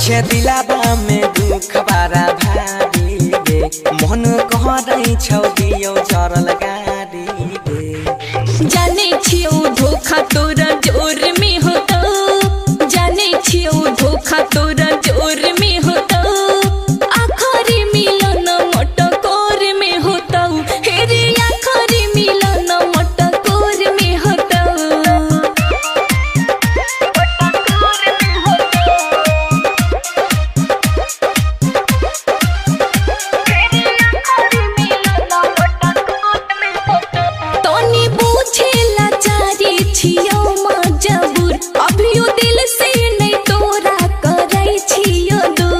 छे दिलाबा में दुख बारा भारी गे मन कहरै छौ दियो चरल गारी गे जाने छियो धोखा तोरा जोर में होता जाने छियो धोखा तोरा जोर में होता आखरी मिलन मटकोर में होता हेरे आखरी मिलन मटकोर में होता तोनी बुझेला चारी छियो मजबूर अभियो दिल से नहीं तोरा करै छियो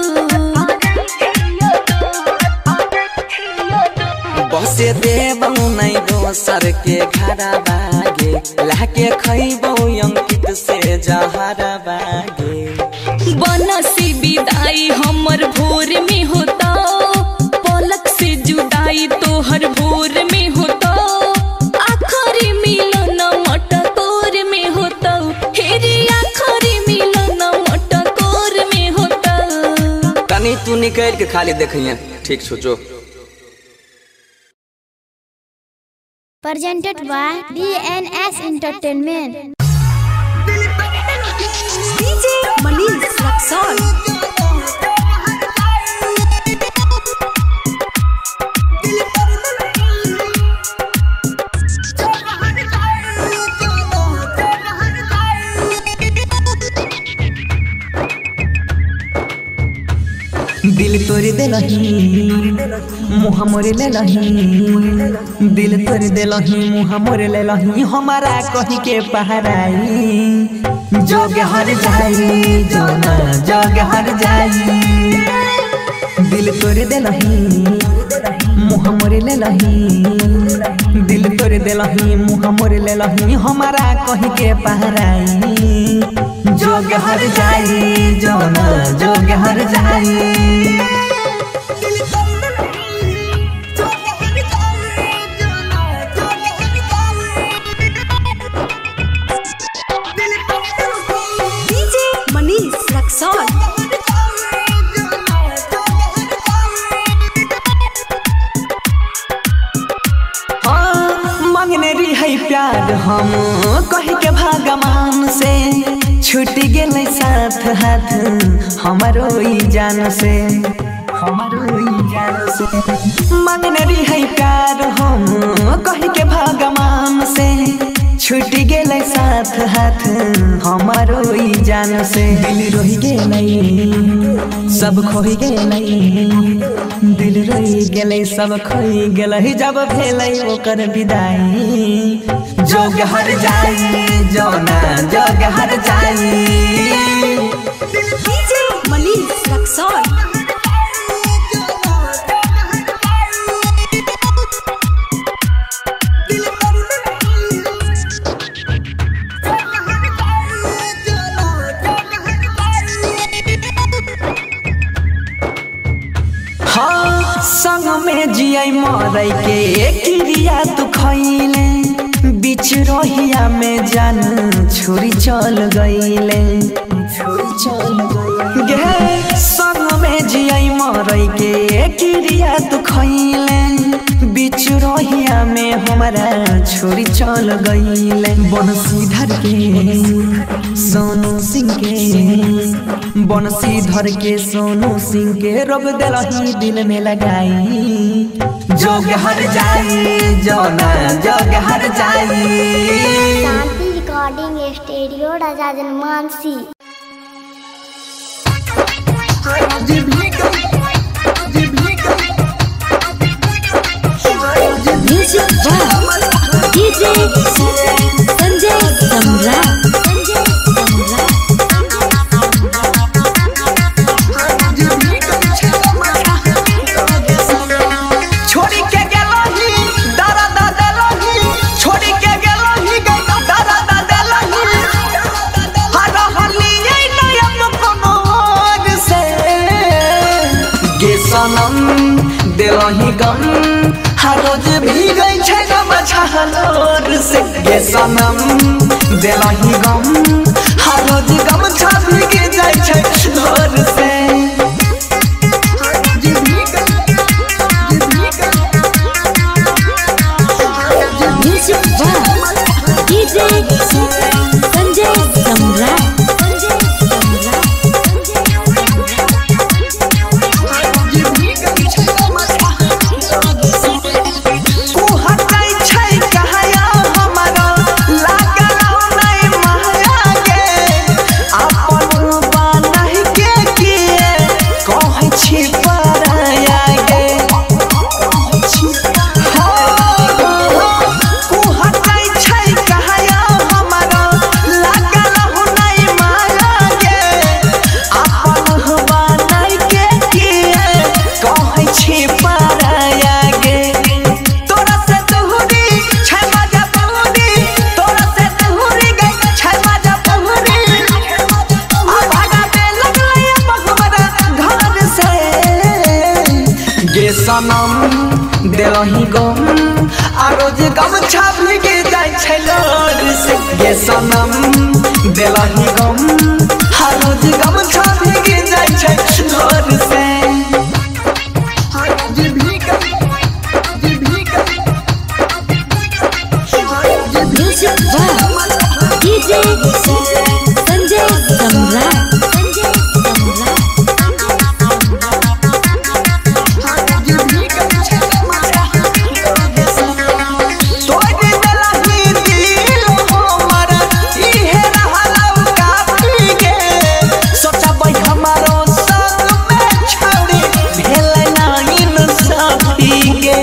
बसे देबौ नै दोसर के घरा बागे लाके खैबौ अंकित से जहरा बागे बनसी विदाई हमर भोर में होता पलक से जुदाई तोहर भोर में होता आखरी मिलन मटकोर में होता हेरे आखरी मिलन मटकोर में होता तनी तू निकल के खाली देखिए ठीक सोचो presented by DNS Entertainment. DJ Manish Luxor. दिल तोड़ देलही मुँह मोर लेलही दिल तोड़ देलही मुँह मोर लेलही हमारा कही के पहराई जोग हर जाई जो ना जोग हर जाई दिल तोड़ देलही मुँह मोर लेलही दिल तोड़ देलही मुँह मोर लेलही हमारा कही के पहराई जोग हर जाई जो ना जोग हर जाई DJ Manish Luxor. हाँ, मांगने रही है प्यार हम कह के भगवान से छूट गेल साथ हाथ हमारो ई जान से हमारो ई जान से मांगने रही है प्यार हम कह के भगवान से छूट गेल साथ हाथ हमारो ई जान से दिल रोहि गेलै सब खोहि गेलै दिल रोहि गेलै सब खोहि गेलै जब भेलै ओकर विदाई जोग हर जाई जौना जोग हर जाई DJ Manish Luxor. हाँ संग में जियै मरै के क्रिया तू खैले बीच रहिया में जान छोरी चल गईले छोरी चल गईले गे संग में जियै मरै के क्रिया तू खैले बीच रहिया में हमारा छोरी चल गईले बनसीधर के सोनू सिंह के बनसीधर के सोनू सिंह के रोग दिलही दिल में लगाई जोग हर जाई जौना जोग हर जाई Shanti recording studio Raja Janmansi music by DJ Sanjay Samrat छोड़ी के गेलही दारा दा देलही छोड़ी के गेलही गई दारा दा देलही हर हलिए नयन कोनो और से गे सनम देलही गम हर रोज भी गई छै गम छहलोर से गे सनम देलही गम हर रोज गमछा भीग जाइ छै लोर से music by DJ Sanjay Samrat Sanjay Samrat तू हटाई छै कहया हमरा लागल नै माया गे अपन बानहि के किए कहै छी पराया गे तू हटाई छै कहया हमरा लागल नै माया गे अपन बानहि के किए कहै छी पराया गे तोरा से तोहरी छै मजा बहुरी तोरा से तोहरी गई छै मजा बहुरी आ भागा पे लगलै मखमरा घर से गे सनम देलही गम आ रोज गमछा भीगे जाइ छै लोर से गे सनम देलही गम आ रोज गमछा भीगे जाइ छै लोर से music by DJ Sanjay Samrat Sanjay Samrat तोड़ देलही दिल हमर इहे रहलौ काफी गे सोचबै हमारो संग में छोड़ी भेलै ना इंसाफी गे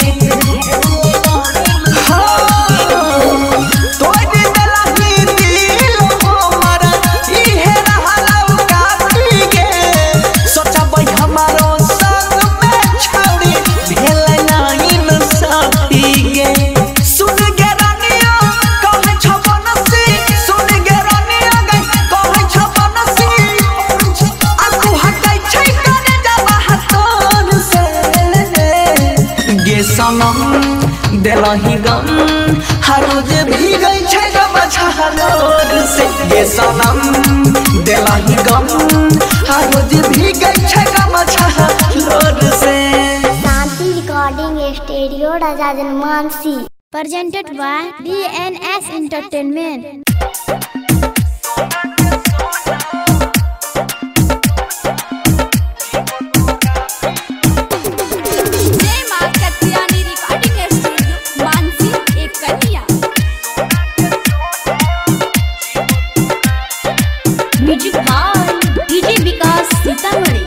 तोड़ देलही दिल हमर इहे रहलौ काफी गे सोचबै हमारो संग में छोड़ी भेलै ना इंसाफी गे सुन गे रानिया कहै छ बनसी सुन गे रानिया गई कहै छ बनसी आ तू हटै छै कने जाबा हतोर से गे सनम देलही गम हर रोज भीगै छै गम छहलोर से गे सनम देलही गम हर रोज भीगै छै गम छहलोर से Shanti recording studio Raja Janmansi presented by DNS Entertainment. जय मां कत्यानी रिकॉर्डिंग स्टूडियो मानसी एक कन्या music by DJ Vikas Sitamarhi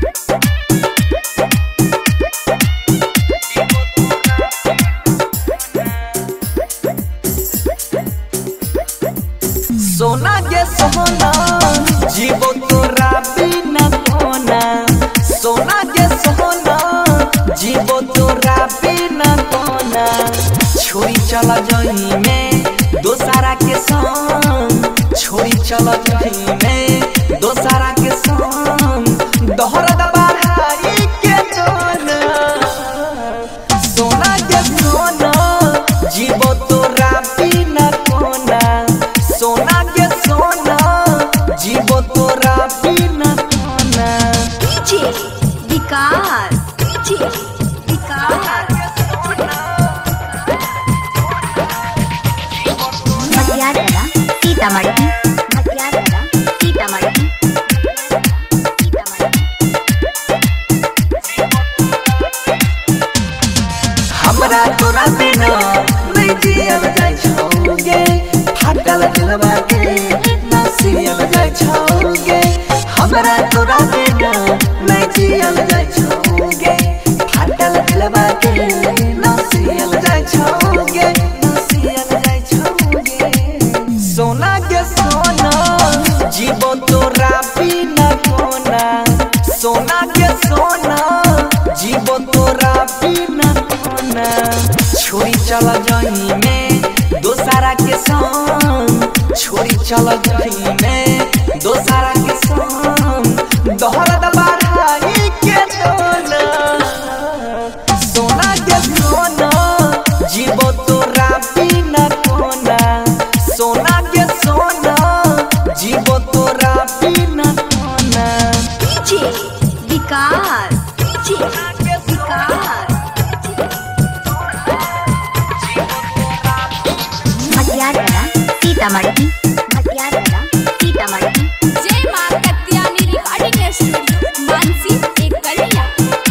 सोना के सोना जीवो तोरा बिना कोना सोना के सोना जीवो तोरा बिना कोना छोड़ी चला जही में दोसारा के संग छोड़ी चला जही में दोसारा के संग दोहरा दबाई के तोना सोना के सोना जीवो तोरा बिना कोना सोना के सोना जीवो तोरा बिना कोना डीजे विकास डीजे विकास मटियारगढ़ सीतामढ़ी मटियारगढ़ सीतामढ़ी हमरा तोरा बिना नहीं जियल जाय छौगे फाटल दिलवा के ना सियल जाय छौगे हमरा तोरा बिना नहीं जियल जाय छौगे फाटल दिलवा के ना सियल जाय छौगे ना सियल जाय छौगे सोना के सोना जीवो तोरा बिना कोना सोना के सोना जीवो तोरा बिना कोना छोड़ी चला जही में दोसारा के संग छोड़ी चला जही में दोसारा के संग दोहरा दबाई के दोना सोना के सोना जीवो तोरा बिना कोना सोना के सोना जीवो तो सीतामढ़ी मटियार सीतामढ़ी जय मां कत्यानी रिकॉर्डिंग स्टूडियो मानसी एक कलिया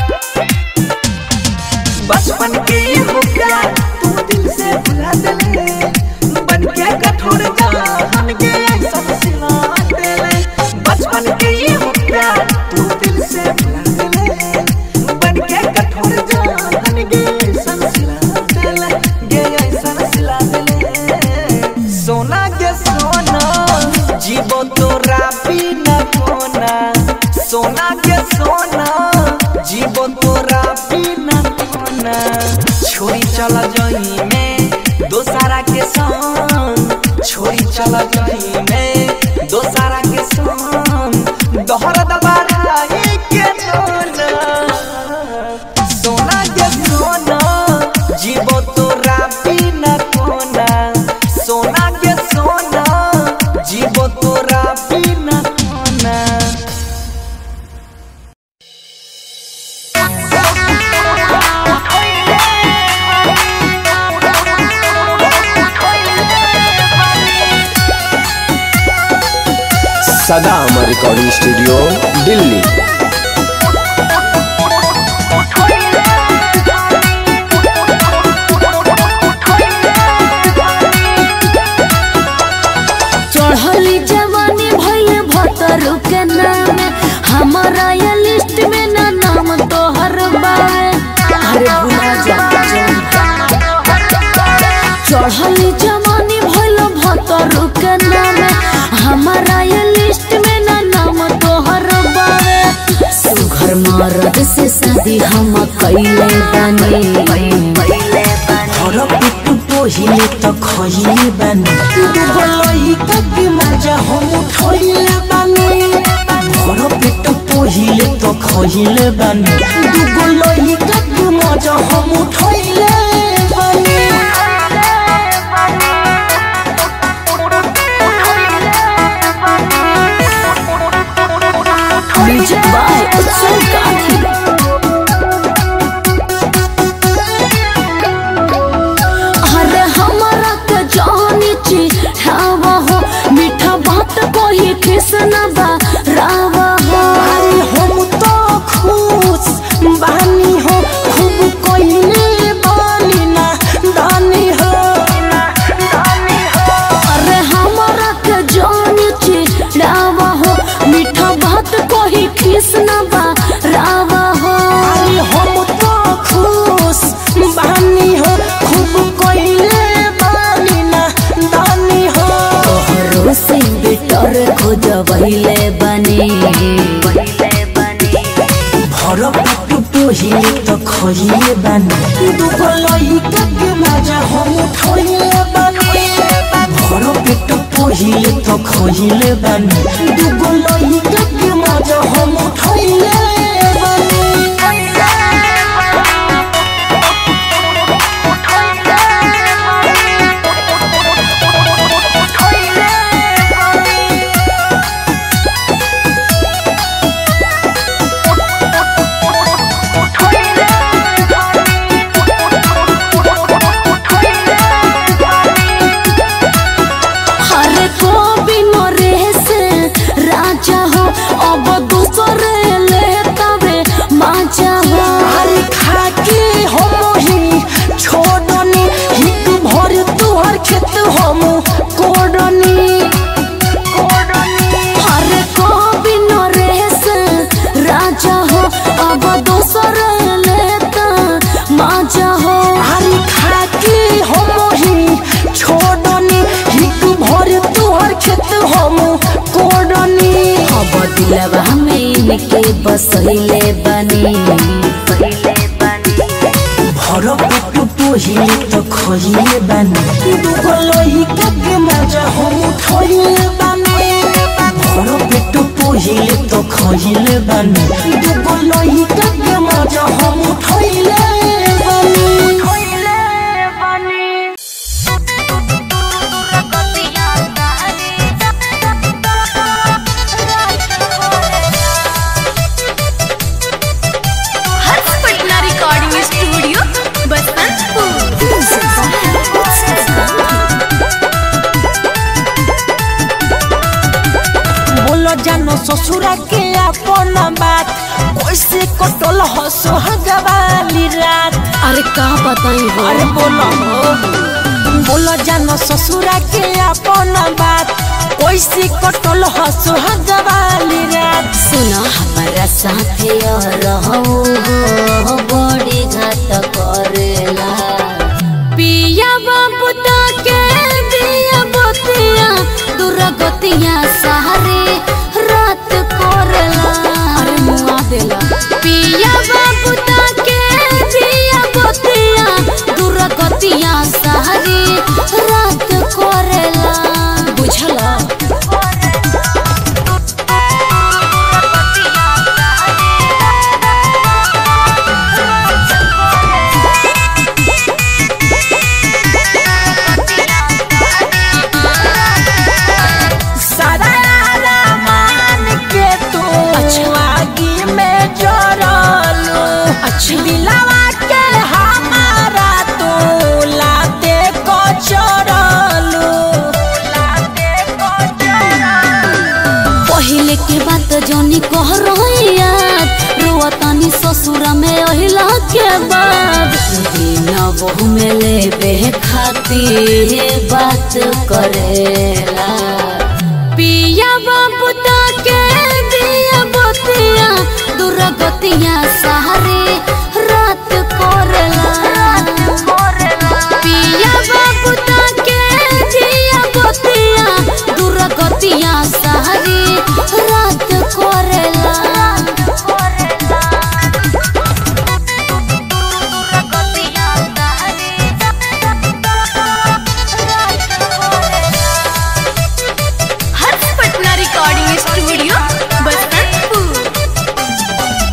बचपन के हो प्यार तू दिल से भुला देले बन के कठोर जान के सब सिला देले बचपन के हो प्यार तू दिल से भुला देले बन के कठोर जान के सब सिला देले गे सब सिला देले सोना के सोना जीवो तोरा बिना कोना सोना के सोना जीवो तोरा बिना कोना छोरी चल जही में दोसारा के संग छोरी चल जही में दोसारा के संग दोहरा दबाई के सोना सोना के सोना जीवो तोरा बिना कोना सोना के सोना जीवो तोरा बिना कोना सदाम रिकॉर्डिंग स्टूडियो दिल्ली चढ़ली जवानी भइल भतरू के नाम हमारा ये लिस्ट में ना नाम तोहर बावे अरे भुला जा चढ़ली जवानी भइल भतरू के नाम हमारा ये लिस्ट में ना नाम तोहर बावे सुघर मर्द से शादी हम कैले बने हर पिट्टू पहिले त खहिले बानी दुगो लइका के मजा हम उठैले बानी हर पिट्टू पहिले त खहिले बानी दुगो लइका के मजा हम उठैले बानी म्यूजिक बाय उत्सव गांधी अरे हमारा के जानी चिढ़ावा हो मीठा बात कोई किसना बा रावा हो अरे हम तो खुश बानी हो खूब कोइले बानी ना दानी हो अरे हमारा के जानी चिढ़ावा हो मीठा बात कोई किसना बा रावा हो अरे हम तो खुश बानी हो खूब कोइले बानी ना दानी हो तोहरो से बेटर खोजबैले बने भर पेट पहिले त खइले बानी दुगो लइका के मजा हम उठैले बानी भर पेट पहिले त खइले बानी दुगो लइका के मजा हम उठैले बानी हरे को बिनो रेस राजा हो अब दूसरे ले तबे माचा हो अरे खाके हम ही छोड़नी हित भर तुहर खेत हम कोडनी हरे को बिनो रेस राजा हो अब दूसरे ले त माचा हो अरे खाके हम ही छोड़नी हित भर तुहर खेत हम कोडनी अब दिलवा में इनके बसैले बने भर पेट पहिले त खइले बानी दुगो लइका के मजा हम उठैले बानी भर पेट पहिले त खइले बानी दुगो लइका के मजा हम उठैले बानी हर्ष पटना रिकॉर्डिंग स्टूडियो बसंतपुर ससुरा के अपन बात कैसे कटल हो सुहागवाली रात अरे का बताई हो अरे बोलो हो बोलो जानो ससुरा के अपन बात कैसे कटल हो सुहागवाली रात सुना हमारा साथे रहो हो बड़ी घात करेला पिया बाबू के दिया बतिया दुर्गतिया सहारे रात कोरला अरे मुआ देला पिया बाबू के दिया बतिया दुर्गतिया सहारे रात कोरला बुझला सारा मान के तू आगी में जोड़लू अच्छा। दिलावा के हमारा तू लाते को छोड़लू पहिले के बात जौनी कह रोइया रोवतानी ससुरा में अहिला के बाद दिन बहु में लेबे खातिर बात करेला पिया बाबू के दिया बतिया दुर्गतिया सहारे रात कोरला पिया बाबू के दिया बतिया दुर्गतिया सहारे रात कोरला हर्ष पटना रिकॉर्डिंग स्टूडियो बसंतपुर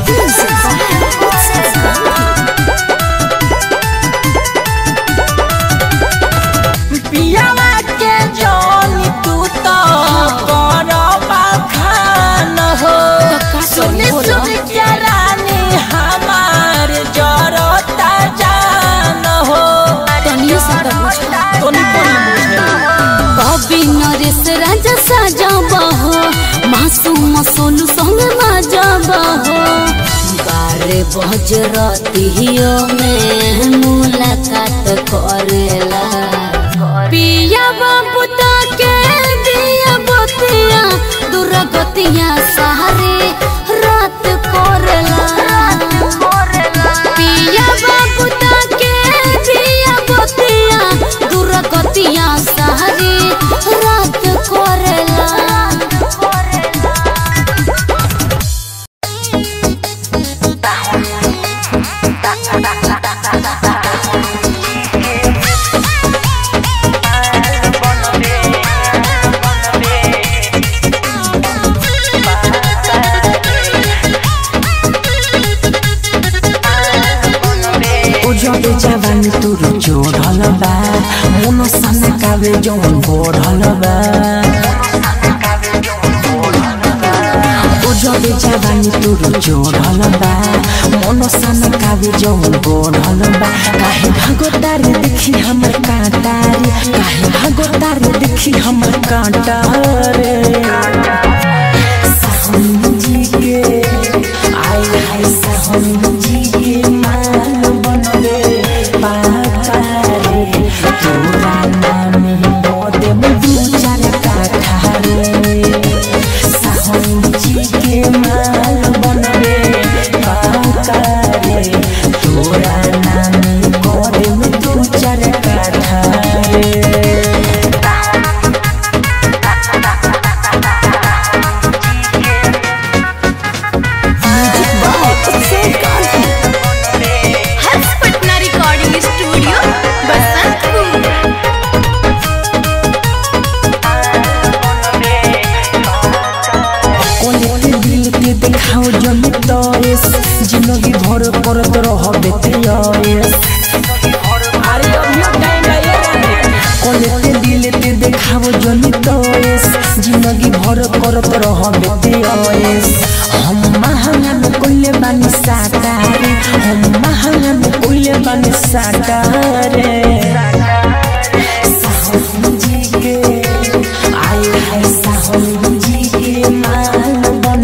पियावा के जोनी तू तो करो बखान हो सुनी सुनी के रानी हमार जरता जान हो तनियो सा तो बुझा तोनी कोनी बुझे कवि नरेश राजा साजबहो मासूम सोनू संग माजबहो बारे बज रतियो में मुलाकात करेला पिया बाबू के दिया बतिया दुर्गतिया सहारे रात कोरला पिया बाबू के दिया बतिया दुर्गतिया सहारे रात कोरला उजड़े जवानी तुर जोड़ल बा मुनो सन कावे जौन बोढ़ल बा उजड़े जवानी तुर जोड़ल बा मुनो सन कावे जौन बोढ़ल बा काहे भागो तारे देखी हमर कांटारे काहे भागो तारे देखी हमर कांटारे साहनी जी के आय हाय साहनी जी के मान बनले पातारे तोरा नाम बोदे दू चार काठा रे साहनी जी के मान बनले पातारे तोरा नाम बोदे दू चार काठा रे हर्ष पटना रिकॉर्डिंग स्टूडियो बसंतपुर कोने दिल के देखाओ जमी तोएस जिंदगी भर करत रहबे तेयस अरे अभियो टाइम आइए कोने दिल के देखाओ जमी तोएस जिंदगी भर करत रहबे तेयस हम महंगा में कोइले बानी साटारे हम महंगा में कोइले बानी साटारे साहब जी के आए है साहब जी के मान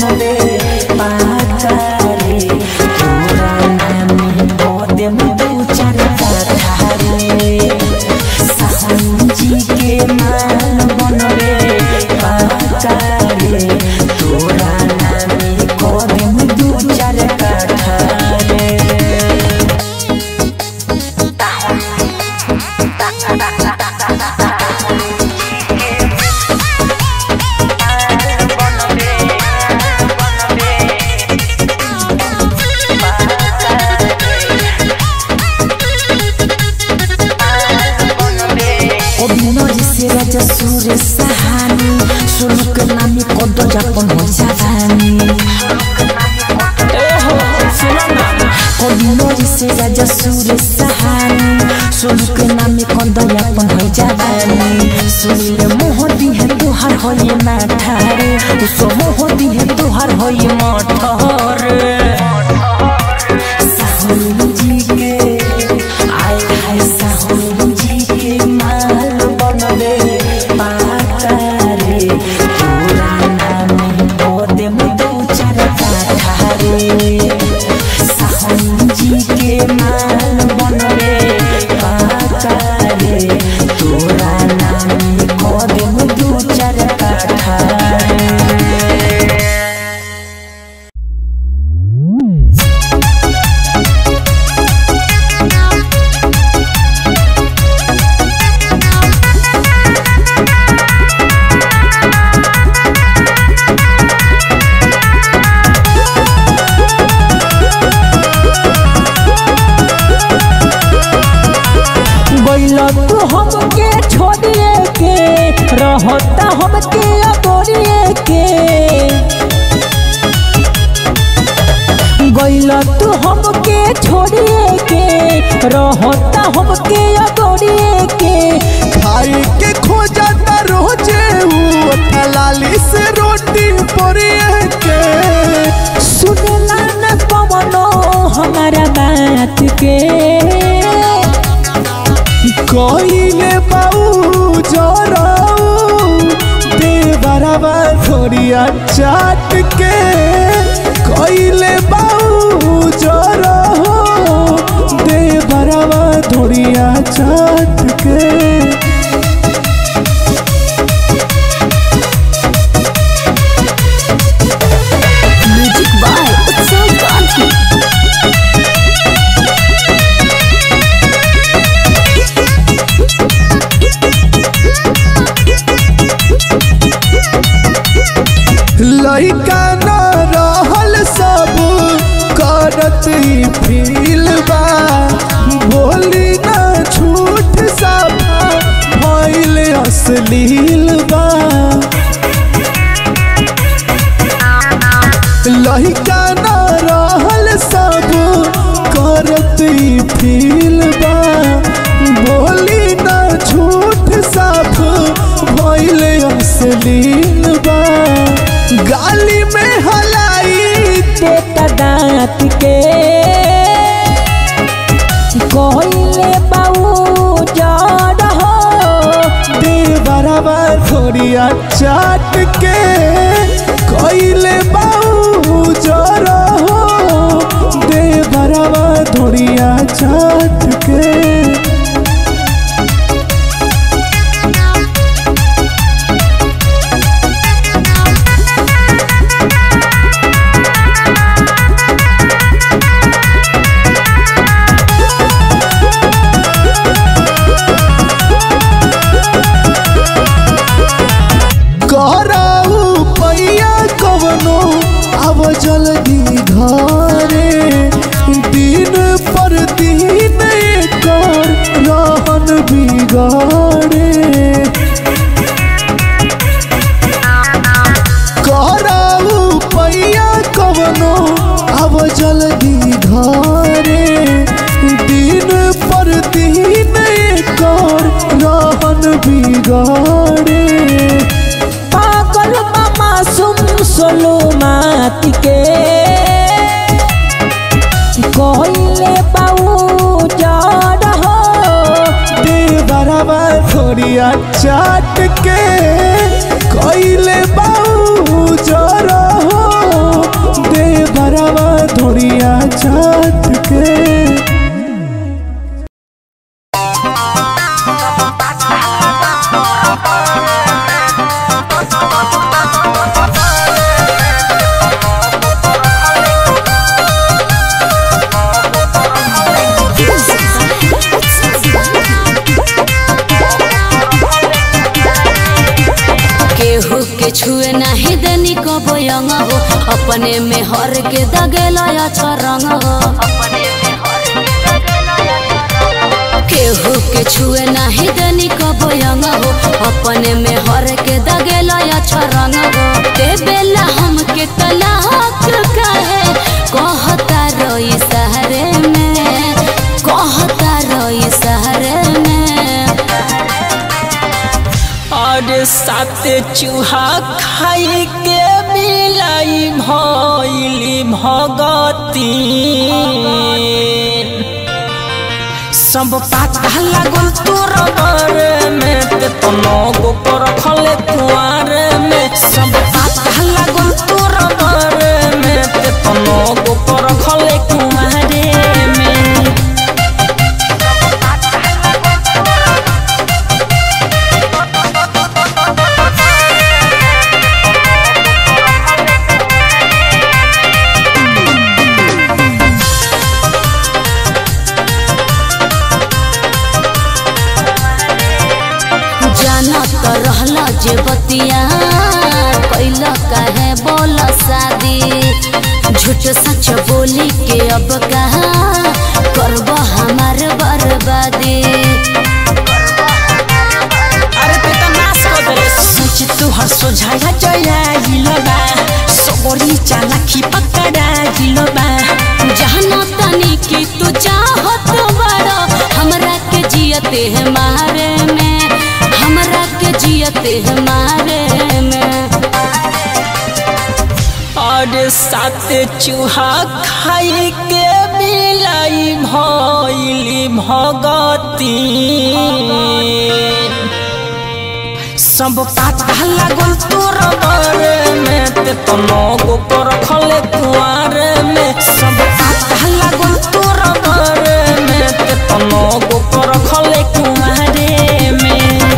অভিনয় সে রাজা সুরে সাহানি সুলুক নামি কদ যাপন হইসাহানি অভিনয় সে রাজা সুরে সাহানি সুলুক নামি কদ যাপন হইসাহানি শুনিলে মোহ দিহে তোহার হইয়ে না ঠারে উস মোহ দিহে তোহার হইয়ে মঠরে साहुल जी के आय हाय साहुल जी के माल बनबे पाता रे तोरा नाम बोदे मुदो चार काठा रे साहुल जी के माल बनबे पाता रे तोरा नाम बोदे मुदो चार काठा रे गइला तू हमके छोड़िए के रहता हमके अगोरिए के गइला तू हमके छोड़िए के रहता हमके अगोरिए के खाई के खोजता रोजे ऊ लाली से रोटी पोरिए के सुनला न पवनो हमारा बात के कइले बाऊ जराऊ देवरवा थोड़िया चाट के कइले बाऊ जराऊ देवरवा थोड़िया चाट के म्यूजिक बाय उत्सव गांधी लइका न रहल सब करत ही फील बा बोली न झूठ सब भइल अश्लील बा लइका न रहल सब करत ही फील बा बोली न झूठ सब भइल अश्लील बा गाली में हलाई देता दांत के कहले बाऊ जड़ हो देवरवा थोड़िया चाट के कइले बाऊ जरा हो देवरवा थोड़िया चाट के कराऊ पैया कवनो अब जल्दी घरे दिन पर दिन कर रहन बिगाड़े कराऊ पैया कवनो अब जल्दी घरे दिन पर दिन कर रहन बिगाड़े पागल मामा सुम सोलो मात के कहले बाऊ जड़ हो देवरवा थोड़िया चाट के कइले बाऊ जरा हो देवरवा थोड़िया चाट के बयंग हो अपने में हर के दगेला अच्छा रंग हो केहू के छुए नाही दनी बयंग हो अपने में हर के दगेला अच्छा रंग हो ते बेला हम के तलाक कहे कहता रोई सहरे में कहता रोई सहरे में और सात चूहा खाई के मिलाई भइली भगती सब पाता लागल तोर बारे में ते तनो गो पर खले कुआर में सब पाता लागल तोर बारे में ते तनो गो पर खले कुआरे में जाना तो रहला जे बतिया कैल कहे बोल शादी झूठ सच बोली के अब कहा करब हमार बर्बादी अरे ते त नाश कर देले सोच तू हर सोझाया जया हिलबा सबरी चालाकी पकड़ा हिलबा जहना तनी की तू चाहत बड़ा हमरा के जियते है मारे में हमरा के जियते है मारे में और सात चूहा खाई के मिलाई भइली भगती सब पाता लागल तोर बारे में ते तनो गो पर खले कुआर में सब पाता लागल तोर बारे में ते तनो गो पर खले कुआरे में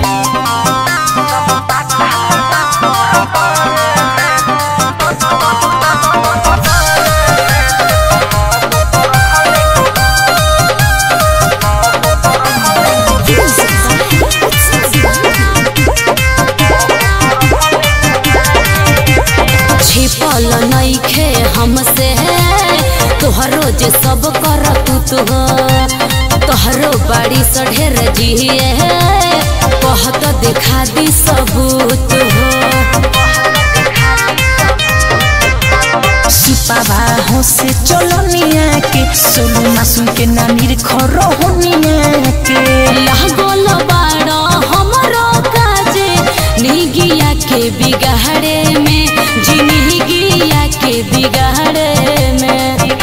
छिपल नइखे हमसे तोहरो जे सब कर तू तो तोहरो बाड़ी सढेर जिए कहत देखा दी सबूत हो सुपावा हो से चलो निया के सोलू मासूम के नामीर खरो हो निया के लागल बाड़ा हमरो काजे निगिया के बिगाड़े में जिंदगिया के बिगाड़े में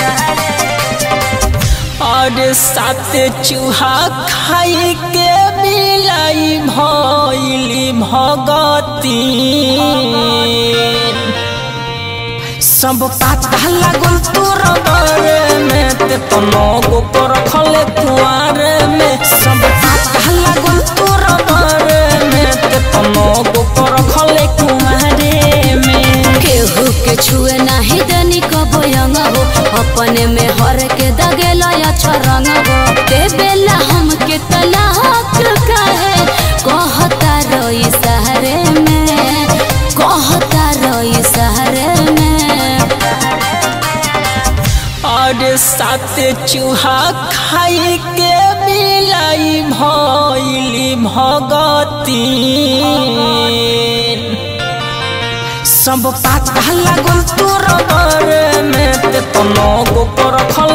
और सात चूहा खाई के मिलाई भइली भगती सब पाता लागल तोर बारे में ते तनो गो पर खले कुआर में सब पाता लागल तोर बारे में ते तनो गो पर खले कुआरे में केहू के छुए नाही दनी बयंग हो अपने में हर के दगेला अच्छा रंग हो ते बेला हम के तलाक कहे कहता रोई सहरे में कहता रोई सहरे में और सात चूहा खाई के मिलाई भइली भगती सब पाता लागल तोर बारे में ते तनो गो पर खल